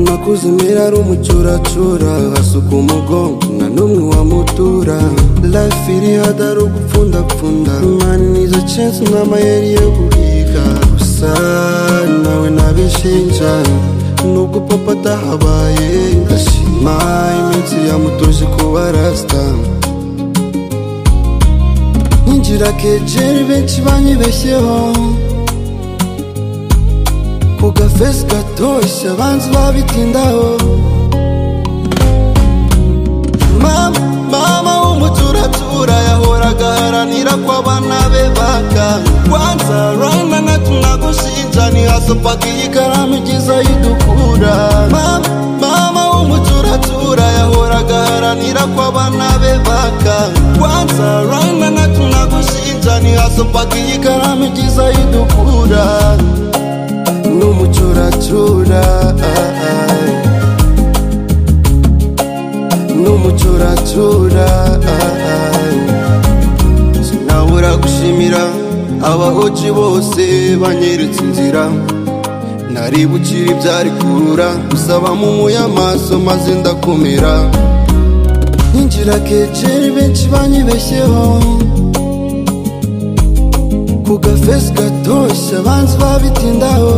nakuze mera ari umucuracura hasuka umugongo nka n'umwe wamutura life iri hadari ugupfundapfunda imana nizo chance n'amayeri yo guhiga gusa nawe nabishinja nubwo papa atahabaye ndashima iminsi yamutoje kuba rasta ninjira kejeri benshi banyibeshyeho ku gafesi gatoshye abanzi babitindaho mama mama w'umuturatura yahoraga aharanira ko abana be bakanga kwanza rana natunagushinja ntihasopaga iyi karamu igize aho idukura mama mama w'umuturatura yahoraga aharanira ko abana be bakanga kwanza rana natunagushinja ntihasopaga iyi karamu igize aho idukura n'umucuracura n'umucuracura sinabura gushimira abahoci bose banyeretse inzira nari bukire ibyari kurura gusa bamumuye amaso maze ndakomera ninjira keceri benshi banyibeshyeho ku gafesi gatoshye abanzi babitindaho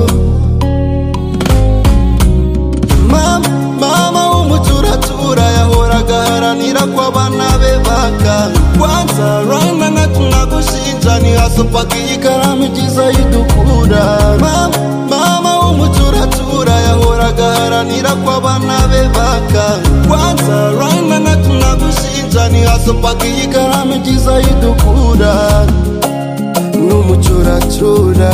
mama mama w'umuturatura yahoraga aharanira ko abana be bakanga kwanza rana natunagushinja ntihasopaga iyi karamu igize aho idukura mama mama w'umuturatura yahoraga aharanira ko abana be bakanga kwanza rana natunagushinja ntihasopaga iyi karamu igize aho idukura n'umucuracura